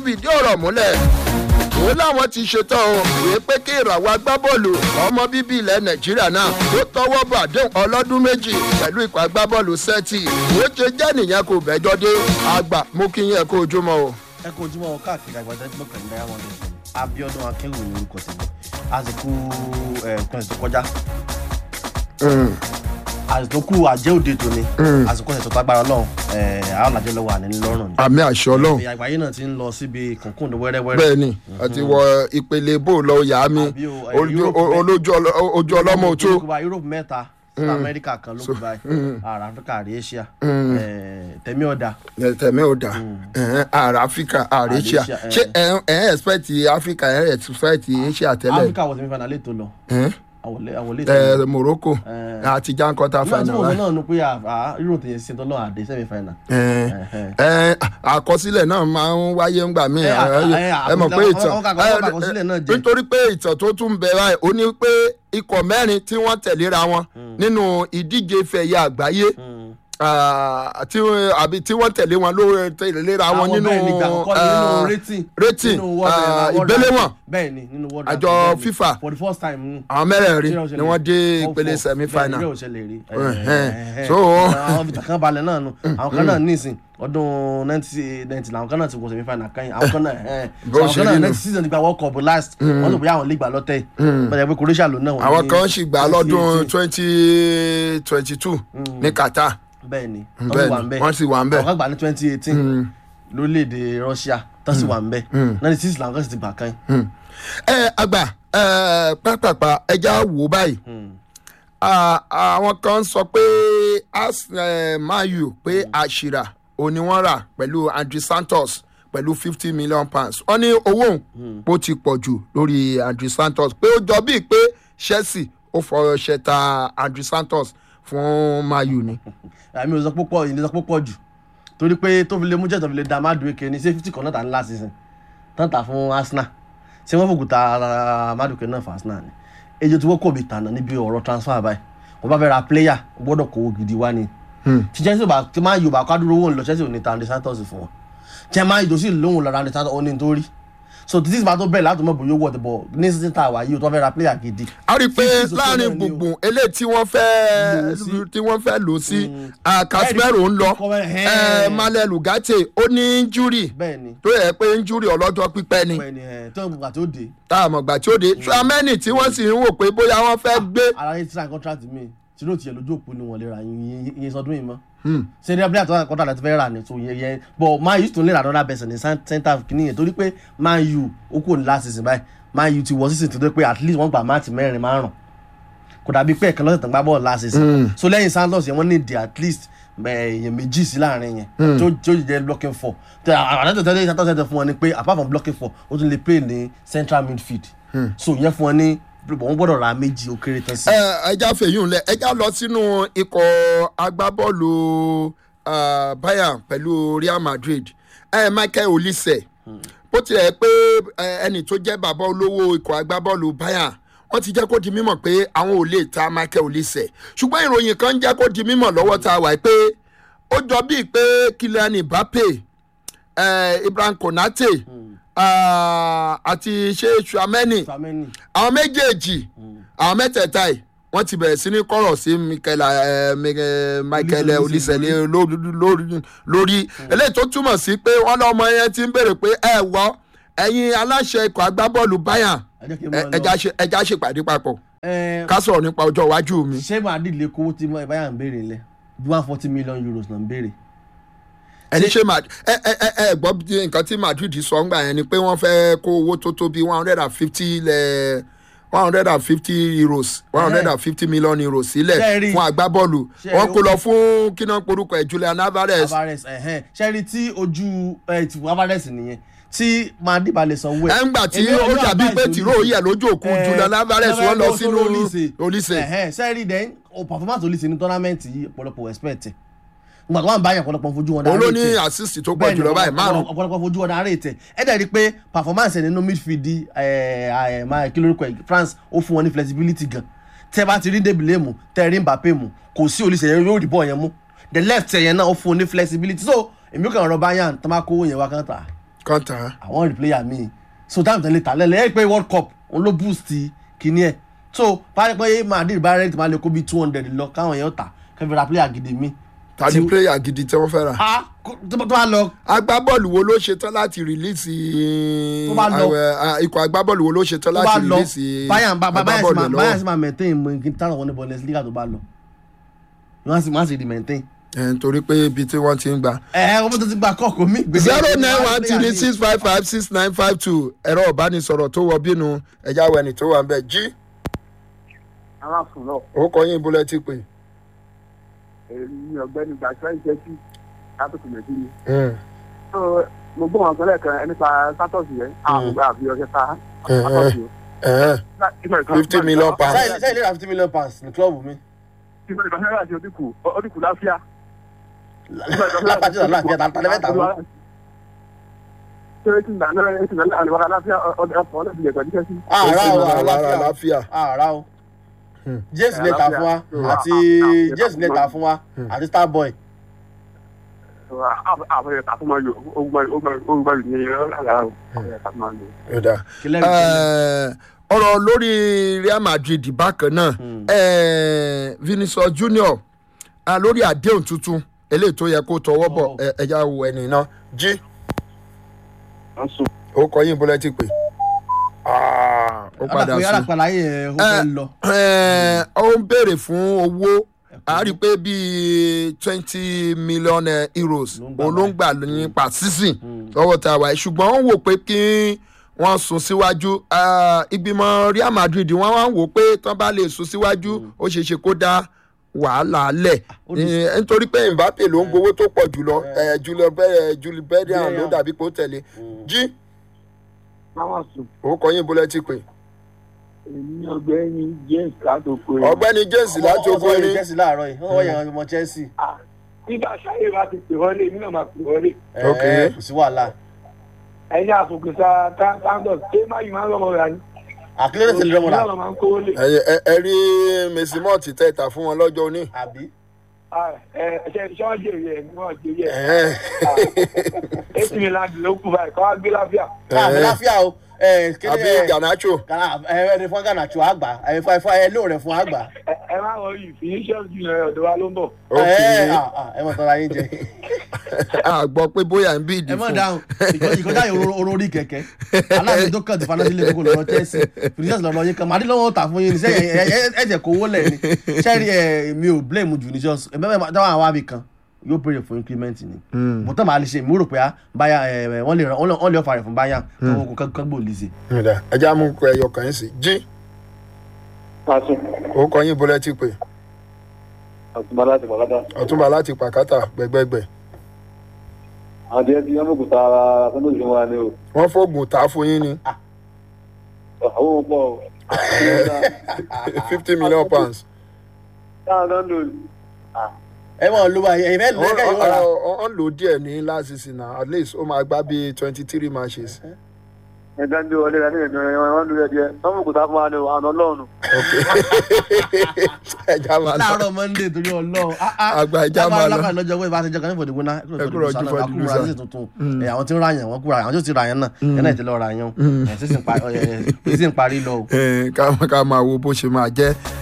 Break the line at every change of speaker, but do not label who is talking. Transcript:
fìdí ọ̀rọ̀ múlẹ̀ òun làwọn ti ṣetán o wèé pé kí ìràwọ̀ agbábọ́ọ̀lù ọmọ bíbí ilẹ̀ nàìjíríà náà tó tọwọ́ bọ̀ àdéhùn ọlọ́dún méjì pẹ̀lú ikọ̀ agbábọ́ọ̀lù sẹ́tì ó ṣe jẹ́ nìyẹn kò bẹ́jọ́ dé àgbà mú kí yẹn kó ojúmọ́ o.
ẹ kó ojúmọ́ káàkiri àgbàdo ẹgbẹ́ pẹ̀lú diamond fm abiodun akẹ́wò ní orúkọ tèmi àsìkò ẹ̀ẹ́dẹ́gbẹ̀rún tó kọjá àsìkò kù àjẹ́ òde tòní àsìkò ẹ̀sọ́ tágbára ọlọ́run àwọn àjẹ́ lọ́wọ́ àní lọ́rùn ni.
àmì àṣẹ ọlọ́run
ìyá àgbáyé náà ti ń lọ síbi kùnkùn ní wẹ́rẹ́wẹ́rẹ́.
bẹ́ẹ̀ ni àti wọ ìpele bó lọ yà á mi
Àbí o, eh,
ojú
Europe
o- olójú ọlọ- ojú ọlọ́mọ òtó
Yorùbá Europe mẹ́ta sí Amẹ́ríkà kan ló kù báyìí àrà Áfíríkà àrí Asia eh, tẹ̀mí ọ̀dà
tẹ̀mí ò dà ààrẹ áfíríkà ààrẹ asia
Asia, eh.
ṣé ẹ̀ ẹ̀ expect áfíríkà ẹ̀ expect asia tẹ́lẹ̀
Áfíríkà wọ̀ sẹ́mi fana lè tó lọ
Eh?
àwọlé àwọlé tó lọ.
ẹ̀ morocco
Eh.
àti jan quarter
nígbà tí
final
mo sọ
right?
náà nu pé àá irú tèyẹ sí tọ́lọ́ àdé sẹ́mi final.
Eh, eh, àkọsílẹ̀ náà máa ń wáyé ńgbà míì
Eh,
ẹ
eh,
ẹ mọ̀ pé
àwọn-
ìtàn
àwọn kàkọ́- àwọn àkọsílẹ̀ náà jẹ́.
nítorí pé ìtàn tó tún bẹ báyìí ó ní pé ikọ̀ mẹ́rin tí wọ́n tẹ̀léra wọn nínú ìdíje fẹ̀yẹ àgbáyé ah, tí àbí tí wọ́n tẹ̀lé wọn ló tẹ̀léra wọn
àwọn
nínú
bẹ́ẹ̀ ni gbàgbọ́
ah,
nínú rating
rating
nínú world,
ah,
eh, world
ìgbéléwọ̀n
ranking. bẹ́ẹ̀ ni nínú world
Àjọ
ranking, bẹ́ẹ̀ ni.
FIFA.
for the first time mm.
àwọn mẹ́rẹ̀ẹ̀rin
Zero ṣẹlẹ̀.
ni wọ́n dé
Four,
ìpele
four.
semi
Bẹ́ẹ̀ ni,
final
zero ṣẹlẹ̀ rí.
Ẹ̀hẹ́n.
Ẹ̀hẹ́n.
So-
àwọn fìtà kan balẹ̀ náà nu àwọn kan náà nísìn ọdún nineteen ninety làwọn kan náà ti wọ semi final kan yìí àwọn kan náà ẹ̀
Bó
so àwọn
ṣe
kan
rí
náà
nu.
next season ti gba world cup last wọ́n tó bóyá àwọn lè gbà lọ́tẹ̀ yìí bẹ́ẹ̀ pé croatia ló náà wọ́n
àwọn
ní
kan sì gbà lọ́dún
2018.
twenty twenty two ní qatar
bẹ́ẹ̀ ni
bẹ́ẹ̀
wọ́n
ni wọ́n sì wà ń bẹ̀
àwọn kan gbà ní twenty eighteen lórílẹ̀‐èdè russia tó sì wà ń bẹ̀ ninety six làwọn kan sì ti gbà kan yìí.
ẹ àgbà ẹ pápápá ẹja wò báyìí Ah, àwọn kan sọ pé as eh, mayu pé àṣìrà òní wọ́n rà pẹ̀lú andrew santos pẹ̀lú fifty million pounds wọ́n ní owó òun ó ti pọ̀ jù lórí andrew santos pé ó jọ bíi pé chelsea ó fọwọ́ ṣẹta andrew santos fún mayu ni.
àmì ò sọ púpọ̀ ìdí sọ púpọ̀ jù torí pé tó fi lè mú jẹ́ tó fi lè da Madueke ní ṣé fifty kan náà tà ní last season tán tà fún Arsenal ṣé wọ́n fòkúta Madueke náà fún Arsenal ni èyí tí wọ́n kò bí tànà níbi ọ̀rọ̀ transfer báyìí wọ́n bá fẹ́ ra player wọ́n gbọ́dọ̀ kówó gidi wá ni tí Chelsea bá tí máa yorùbá kádúró owó ńlọ Chelsea ò ní ta Andy Santos fún wọn tí máa yìí tó sì lóhùn lọ́ra Andy Santos ó ní nítorí so títí ìgbà tó bẹ̀rẹ̀ láti mọ̀ bóyá owó ọ̀tẹ̀ bọ̀ ní sísìn tá a wà yìí o tó fẹ́ ra player gidi
a rí i pé
Fifty to
láàrin
seven ni o.
gbùngbùn eléyìí tí wọ́n fẹ́
Lò sí.
tí wọ́n fẹ́ lò sí casemiro ń lọ
Kọ́mẹ́-
eh,
Ẹ̀hẹ́n.
malẹ lugate ó ní injury
bẹ́ẹ̀ ni
tó yẹ pé injury ọlọ́jọ́ pípẹ́ ni
bẹ́ẹ̀ ni ẹ̀ tó ń gbà tó dé
tá a mọ̀ gbà tí ó dé trameni tí wọ́n sì ń wò pé bóyá wọ́n fẹ́ gbé
ara yẹn ti sign contract mi tí ló tiẹ̀ lójú òpó ni wọ́n lè ra iye iye sọdún yìí mọ́. ṣé ní abúlé àtọ́wọ́n contract láti fẹ́ rà ní tó yẹ yẹ but man u tún lè ra another person ní cen- center kìíní yẹn torí pé man u ó kò ní last season báyìí man u ti wọ season tó dé pé at least wọ́n gba máàtì mẹ́rin márùn kò dàbí pé ẹ̀kan lọ́sẹ̀ tán gbá bọ́ọ̀lù last season so lẹ́yìn santos yẹn wọ́n ní di at least eh, èèyàn méjì sí láàrin yẹn tó tó jẹ́ blocking four tẹ àdàtọ̀ tẹ́lẹ̀ santos yẹn tẹ fún wọn ni pé apart from blocking four ó tún lè play ní central midfield so yẹn fún wọn ní wọ́n gbọ́dọ̀ ra méjì ó kéré tán sí.
ẹ ẹja fèyún lẹ ẹja lọ sínú ikọ̀ agbábọ́ọ̀lù ah, bayern pẹ̀lú real madrid ẹ michael olise bó tilẹ̀ pé eh, ẹni tó jẹ́ bàbá olówó ikọ̀ agbábọ́ọ̀lù bayern wọ́n ti jẹ́ kó di mímọ̀ pé àwọn ò lè ta michael olise ṣùgbọ́n ìròyìn kan jẹ́ kó di mímọ̀ lọ́wọ́ tá a wà pé ó jọ bíi pé kylian mbappe eh, ibrahim konate ah, àti ṣe suameni
Tchouaméni.
àwọn méjèèjì àwọn mẹ́tẹ̀ẹ̀ta yìí wọ́n ti bẹ̀rẹ̀ sí ní kọ̀rọ̀ sí michael eh, Mi- eh, michael
Olise-
olùsẹ̀lẹ̀ lórí lórí eléyìí tó túmọ̀ sí pé wọ́n lọ́mọ yẹn ti ń béèrè pé ẹ wọ́ ẹ̀yin aláṣẹ ikọ̀ agbábọ́ọ̀lù bayern
ẹ jẹ́ kí n
ẹ-
mọ̀ lọ.
ẹja ṣe- ẹja ṣèpàdé papọ̀
Ẹ,
ká sọ̀rọ̀ nípa ọjọ́ iwájú mi.
ṣé madrid lè kówó tí báyà ń béèrè lẹ bí one forty million euros náà ń béèrè.
ẹni ṣe máa ẹ ẹ ẹ ẹ gbọ́ bí nǹkan tí madrid sọ ń gbà yẹn ni pé wọ́n fẹ́ kó owó tó tó bí one hundred and fifty lẹ̀ one hundred and fifty euros one hundred and fifty million euros sílẹ̀
Ṣé ẹ rí?
fún agbábọ́ọ̀lù
Ṣé ẹ
wọ́n
rí?
kó lọ fún kíná porúkọ ẹ̀ julian alvarez
alvarez ẹ̀hẹ́n ṣẹ́rí tí ojú ẹ̀ tí alvarez nìyẹn tí madrid bá lè sanwó ẹ̀.
ẹ̀ ń gbà tí
Èmi
ó
ò ní
dàbí pé
advice
tìró yẹ lójú òkú
Eh,
julian alvarez
Olise.
wọ́n lọ sínú olise
ẹ̀hẹ́n ṣẹ́rí dẹ́n o performance olise ní tournament yìí ọ̀pọ̀lọpọ̀ expect ẹ̀ nígbà tó wà ń báyà ọ̀pọ̀lọpọ̀ fojú wọn
olóní
direct ẹ̀.
assist tó pọ̀
Bẹ́ẹ̀ni,
jùlọ báyìí márùn
ọ̀pọ̀lọpọ̀ fojú wọn darí ètè ẹ dẹ̀ rí i pé performance ẹ̀ nínú midfield ẹ̀ ẹ̀ máa kí lórúkọ ẹ̀ france ó fún wọn ní flexibility gan tẹ́ bá ti rí débìlẹ̀ mu tẹ́ rí mbappe mu kò sí olùsẹ̀ yẹn yóò rí bọ́ọ̀ yẹn mú the left ẹ̀ yẹn náà ó fún wọn ní flexibility so èmi kàn rọ bayern tó máa kówó yẹn wá kán tà
kọ́ńtà
àwọn rí player mi so táwọn tẹ̀lé ta lẹ́lẹ́ ẹ̀ pé world cup òun ló boost kìíní ẹ̀ so báyìí pé madrid bá rẹ̀ tí máa lè kó bí two hundred lọ káwọn yẹn ó tà kẹfì ra player gidi mi.
tàbí
Tí-
pléyà gidi tí wọ́n fẹ́ rà.
a kó- tó bá- tó bá lọ
agbábọ́ọ̀lù wo ló ṣe tán láti rìlíìsì
Tó bá lọ-
àwẹ̀- à, ikọ̀ agbábọ́ọ̀lù wo ló ṣe tán
tó bá
láti
lọ
rìlíìsì
bayern ba- ba- bayern sì
agbábọ́ọ̀lù
máa-
ẹ̀
bayern sì
lọ́wọ́
máa maintain mọ kí n táwọn wọn ní bundesliga tó bá lọ wọ́n á sì wọ́n á sì di maintain.
ẹ̀ nítorí pé ibi tí wọ́n ti ń gbà.
ẹ ẹ ọmọ tó ti gba kọ́ọ̀kọ́ mi. gbèsè-
zero
gbèsè-
nine one
player
three
mi.
six five five six nine five two ẹ̀rọ ìbánisọ̀rọ̀ tó wọ bínú ẹ̀já wẹ̀nì tó wà ń bẹ̀ jí
aláàfin náà
orúkọ yín bólẹ́ ti pè.
èmi ọ̀gbẹ́ni gbàgbé ìṣẹ́jú látòkè nàìjíríà. so mo gbọ́ wọn sọlẹ̀ kan nípa sátọ̀sì yẹn àwọn ọgbà àfi ọjọ́ ta sátọ̀sì
fifty million pounds.
sẹ́yìn sẹ́yìn lè ra fifty million pounds ní club mi.
ìgbà ìgbà náírà àti odínkù odínkù láfíà.
lápájú náà láàfin ẹ̀ta tálẹ́ mẹ́ta fún.
ṣé tí nàá náà ti nàá àlùbárà láfíà ọdẹ ọ̀pọ̀ ọ̀dẹ ti yẹ pẹ̀lú kẹ́sì.
àrà o àrà
Àrà
láfíà
láfíà.
àrà o.
Hmm.
james lè ta fún wa àti james lè ta fún wa àti starboy.
àfẹ́yẹ tà fún ma yọ ogun bá yọ ní ẹ̀rọ àlàrà o àfẹ́yẹ tà fún ma yọ.
Yọ̀dà.
kílẹ̀ kílẹ̀.
Eh, ọ̀rọ̀ lórí real madrid bákan náà eh, vinicius junior ah, lórí àdéhùn tuntun eléyìí tó yẹ kó tọwọ́ bọ̀
Oh.
ẹ- ẹja wo ẹni náà jí
wọ́n sùn.
ó kọ yín bọ́lẹ́ ti pè Ah, ó padà
alápẹ̀
sí
alápẹ̀ láyé ẹ̀ ó fẹ́ lọ.
Eh, ó ń béèrè fún owó a rí i pé bíi twenty million eh, euros
Ló ń gbà
òun ló ń gbà nípa season lọ́wọ́ tá a wà yìí ṣùgbọ́n ó wò pé kí wọ́n sún síwájú Ah, ìgbìmọ̀ real madrid wọ́n wá ń wò pé tán bá lè sún síwájú ó ṣeé ṣe kó dá wàhálà lẹ̀
ó di-
Eh, nítorí pé mbappe ló ń gbowó tó pọ̀ jùlọ Eh, Julio Be- Julie Bellingham ló
Bellingham.
dàbí pé ó tẹ̀lé jí
wọ́n sùn.
orúkọ yín bọ́lẹ́ ti pè
èmi ọ̀gbẹ́ni james látòkò yìí.
ọ̀gbẹ́ni james láti
Wọ́n sọ
ogun
yẹn
erin
chelsea láàárọ̀ yìí wọ́n yẹn ọmọ chelsea.
nígbà sáyé bá ti pè wọlé èmi náà máa pè wọlé.
Ok.
Ẹ, kò sí wàhálà.
ẹ̀yin àfòkùnsá tándọ̀ ṣé má yìí máa ń rọmọ rà ní.
àkílẹ̀ tẹ̀lé lọ́mọ
ìyá
rà
ọ̀rọ̀ máa ń kówó lé.
ẹ ẹ- ẹ rí mèsìmọ́ọ̀tì tẹ́ta fún wọn lọ́jọ́ òní.
àbí.
ẹ ṣe ṣé wọ́n jèrè ẹ̀ ni wọ́n jèrè ẹ̀.
Ẹ̀hẹ́n.
eight million ló kù báyìí kọ́ wá gbé láfíà.
káàmì láfíà o. ẹ, kíni,
àbí
ẹ,
ganacho
Ghana- ẹ ẹni fún ghana tí wàá gbà ẹ fún ẹ fún ẹ lóò rẹ fún àgbà.
ẹ ẹ má wọ yìí finishers junior ọ̀dọ̀ wa ló ń bọ̀.
ok
ẹ à, à, ẹ mọ̀ tọ́ra yín jẹ.
a gbọ́ pé bóyá ń bí ìdí
ẹ mọ̀
fún
dáhùn ìkọ- ìkọjá yìí oró orí kẹ̀kẹ́ aláàbí tó kàn ti fanadílé gbogbo lọ́rọ̀ chelsea vinicius lọ́rọ̀ yín kan màdí lọ́wọ́ tà fún yín ní sẹ́yìn ẹ̀jẹ̀ kówó lẹ̀ ni sẹ́rí ẹ̀ mi ò blame vinicius ẹ̀ bẹ́ẹ̀ dáhùn àwọn àbí kan yóò béèrè fún increment ni mo tán màá lè ṣe mo rò pé á báyà ẹ̀ wọ́n lè ràn- wọ́n lè ọ̀fà rẹ̀ fún báyà káwọn kan kan gbòòlì sí.
Ẹ̀dá, ẹ já mú kọ ẹyọ kan yín sí jí
pàṣẹ
orúkọ yín bọ́lẹ́ ti pè
àtúbọ̀ láti pàkátà.
ọ̀túnba láti pàkátà gbẹgbẹgbẹ
àdé ti yánmọ̀kúta ara sọ́dọ̀ ìṣẹ́ wa ni o.
wọ́n fóògùn tà á fún yín ní
àwọn pọ̀ o.
fifty million pounds
táwọn náà lò
ẹ mọ̀ ló wà ẹ̀yìn fẹ́ lẹ́kẹ̀ yóò rà
wọ́n lò díẹ̀ ní last season na at least ó máa gbá bíi twenty three matches
ẹ̀dá ń dé wọlé rẹ̀ ní ẹ̀dùn wọn lò rẹ̀ díẹ̀ sọ́mọ̀kúta fún wa ni o àwọn ọlọ́run.
ok ẹ já máa lọ
láàárọ̀ monday torí ọlọ́run
Àgbà ìjà máa lọ.
lábàá lọ́jọ́ wẹ́ẹ́ bá ti jẹ́ kan ní fòdìgbò náà
Ẹ kúrò ojú fún ẹdùn
àkúrò àti tuntun ẹ̀ àwọn tí ń ra yàn wọ́n kúrò àwọn tí ó ti ra yàn náà ẹ̀ náà ti lọ́ọ́ ra yàn ẹ̀ sísìn parí lọ o.
Eh, ká ká máa wo bó ṣe máa jẹ́